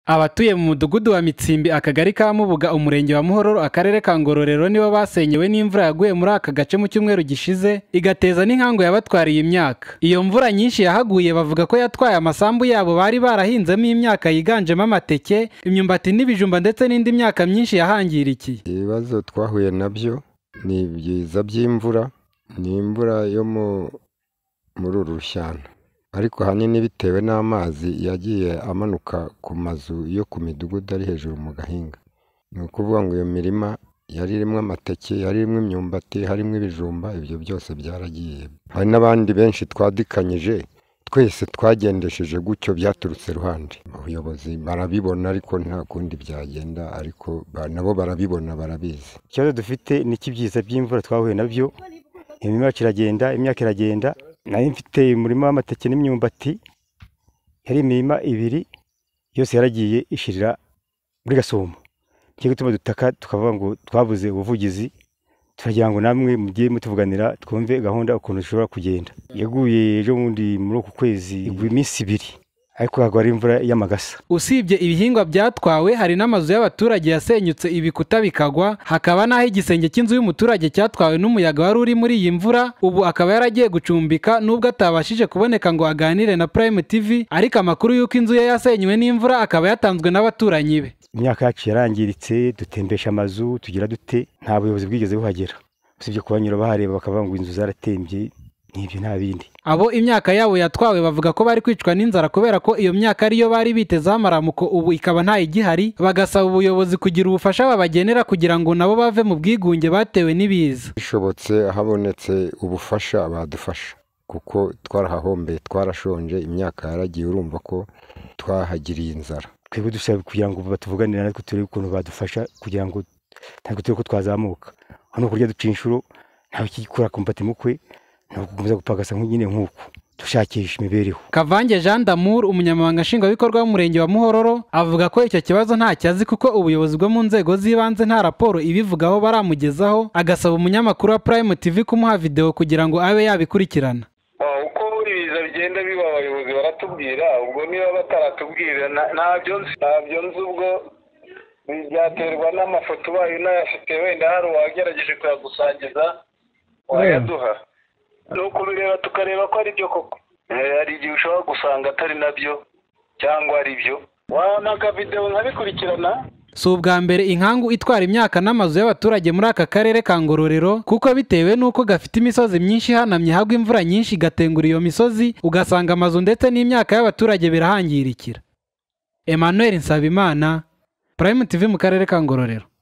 Abatuye mu mudugudu wa Mitsimbi akagari ka Mubuga umurenge wa Muhororo akarere ka Ngororero nibo basenyewe n'imvura yaguye muri aka gace mu cyumweru gishize igateza n'inkangu yabatwariye imyaka iyo mvura nyinshi yahaguye bavuga ko yatwaye amasambu yabo bari barahinzemo imyaka yiganjemo amateke imyumbati n'ibijumba ndetse n'indi myaka myinshi yahangirikiye ibibazo twahuye nabyo ni ibiza by'imvura ni imvura yo mu muri uru rushyana ariko ahanini bitewe n'amazi yagiye amanuka ku mazu yo ku midugudu ari hejuru mu gahinga ni ukuvuga ngo iyo mirima yari irimo amateke yari irimo imyumbati harimo ibijumba ibyo byose byaragiye hari n'abandi benshi twadikanyije twese twagendesheje gutyo byaturutse ruhande ubuyobozi barabibona ariko nta kundi byagenda ariko ba- nabo barabibona barabizi ikibazo dufite ni icy'ibyiza by'imvura twahuye nabyo imirima yacu iragenda imyaka iragenda nari mfite umurima w'amateke n'imyumbati yari imirima ibiri yose yaragiye ishirira muri gasumo nicyo gituma dutaka tukavuga ngo twabuze ubuvugizi turagira ngo namwe mujye mutuvuganira twumve gahunda ukuntu zishobora kugenda yaguye ejo bundi muri uku kwezi igwa iminsi ibiri ariko hagwa ari imvura y'amagasa usibye ibihingwa byatwawe hari n'amazu y'abaturage yasenyutse ibikuta bikagwa hakaba n'aho igisenge cy'inzu y'umuturage cyatwawe n'umuyaga wari uri muri iyi mvura ubu akaba yaragiye gucumbika nubwo atabashije kuboneka ngo aganire na Prime TV ariko amakuru y'uko inzu ye yasenywe n'imvura akaba yatanzwe n'abaturanyi be imyaka yacu yarangiritse dutembesha amazu tugira dute nta buyobozi bwigeze buhagera usibye kubanyura bahareba bakavuga ngo inzu zaratembye n'ibyo nta bindi abo imyaka yabo yatwawe bavuga ko bari kwicwa n'inzara kubera ko iyo myaka ariyo bari bitezeho amaramuko ubu ikaba ntayigihari bagasaba ubuyobozi kugira ubufasha babagenera kugira ngo nabo bave mu bwigunge batewe n'ibiza bishobotse habonetse ubufasha badufasha kuko twarahahombeye twarashonje imyaka yaragiye urumva ko twahagiriye inzara twebwe dusaba kugira ngo batuvuganire natwe turebe ukuntu badufasha kugira ngo natwe turebe ko twazamuka hano kurya duca inshuro ntawe ukikora kumbati mukwe ntabwo gukomeza gupagasa nk'unyine nk'uku dushakisha imibereho Kavange Jean d'Amour umunyamabanga nshingwabikorwa w'umurenge wa Muhororo avuga ko icyo kibazo ntacyazi kuko ubuyobozi bwo mu nzego z'ibanze nta raporo ibivugaho baramugezaho agasaba umunyamakuru wa Prime TV kumuha video kugira ngo abe yabikurikirana Wow, uko buri biza bigenda biba abayobozi baratubwira ubwo niba bataratubwira na- ntabyo nzi ntabyo nzi ubwo byaterwa n'amafoto ubaye unayafite wenda hari uwagerageje kuyagusangiza wayaduha ni ukubireba tukareba ko ari byo koko Eh, hari igihe ushobora gusanga atari nabyo cyangwa ari byo wabona akavidewo nkabikurikirana si ubwa mbere inkangu itwara imyaka n'amazu y'abaturage muri aka karere ka Ngororero kuko bitewe n'uko gafite imisozi myinshi ihanamye hagwa imvura nyinshi igatengura iyo misozi ugasanga amazu ndetse n'imyaka y'abaturage birahangirikira Emmanuel Nsabimana Prime TV mu karere ka Ngororero